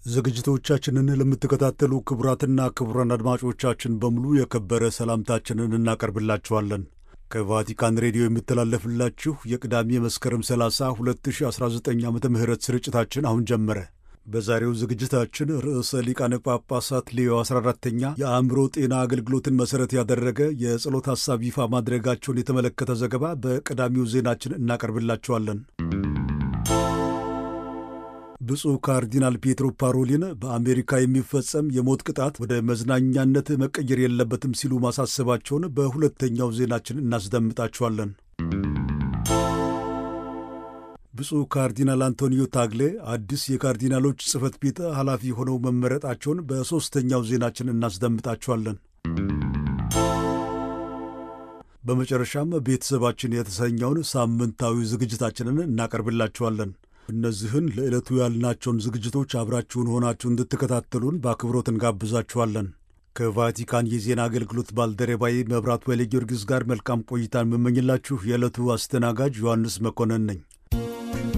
ዝግጅቶቻችንን ለምትከታተሉ ክቡራትና ክቡራን አድማጮቻችን በሙሉ የከበረ ሰላምታችንን እናቀርብላችኋለን። ከቫቲካን ሬዲዮ የሚተላለፍላችሁ የቅዳሜ መስከረም 30 2019 ዓ ም ስርጭታችን አሁን ጀመረ። በዛሬው ዝግጅታችን ርዕሰ ሊቃነ ጳጳሳት ሌዮ 14ተኛ የአእምሮ ጤና አገልግሎትን መሠረት ያደረገ የጸሎት ሐሳብ ይፋ ማድረጋቸውን የተመለከተ ዘገባ በቀዳሚው ዜናችን እናቀርብላችኋለን። ብፁዕ ካርዲናል ፔትሮ ፓሮሊን በአሜሪካ የሚፈጸም የሞት ቅጣት ወደ መዝናኛነት መቀየር የለበትም ሲሉ ማሳሰባቸውን በሁለተኛው ዜናችን እናስደምጣችኋለን። ብፁዕ ካርዲናል አንቶኒዮ ታግሌ አዲስ የካርዲናሎች ጽሕፈት ቤት ኃላፊ ሆነው መመረጣቸውን በሦስተኛው ዜናችን እናስደምጣችኋለን። በመጨረሻም ቤተሰባችን የተሰኘውን ሳምንታዊ ዝግጅታችንን እናቀርብላችኋለን። እነዚህን ለዕለቱ ያልናቸውን ዝግጅቶች አብራችሁን ሆናችሁ እንድትከታተሉን በአክብሮት እንጋብዛችኋለን። ከቫቲካን የዜና አገልግሎት ባልደረባዬ መብራቱ ኃይለ ጊዮርጊስ ጋር መልካም ቆይታን የምመኝላችሁ የዕለቱ አስተናጋጅ ዮሐንስ መኮንን ነኝ።